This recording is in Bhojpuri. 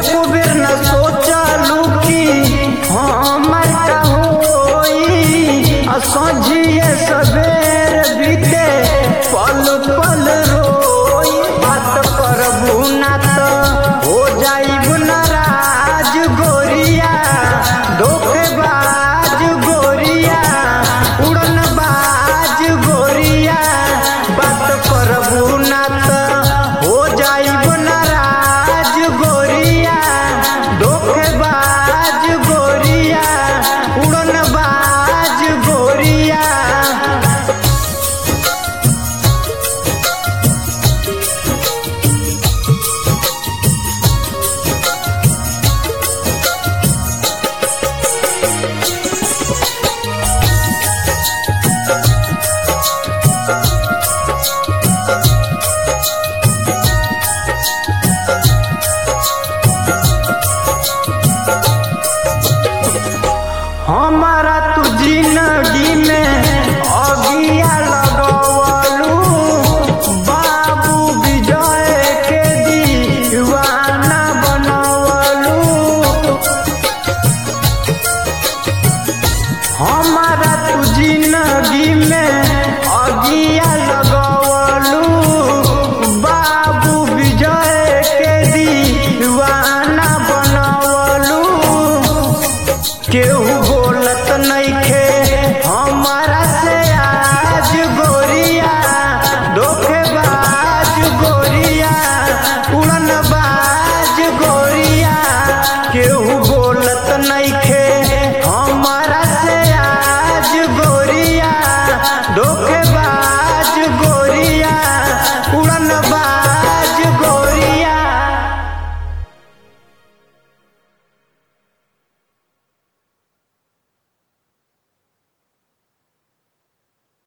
एको बेर न सोचलू कि हमर का होई आ सझिए सबेर बीते पल पल रोई बात करबू ना त हो जाइब नाराज गोरिया धोखेबाज गोरिया उड़न बाज गोरिया बात करबू ना त हो जाइब नाराज गोरिया धोखेबाज गोरिया उड़न बाज गोरिया हमारा तू जिंदगी में अगिया लगवलू बाबू विजय के दीवाना बनवलू हमारा तू जिंदगी में अगिया लगवलू बाबू विजय के दीवाना बनवलू केहू बोलत नइखे हमारा से आज गोरिया धोखेबाज गोरिया उड़न बाज गोरिया केहू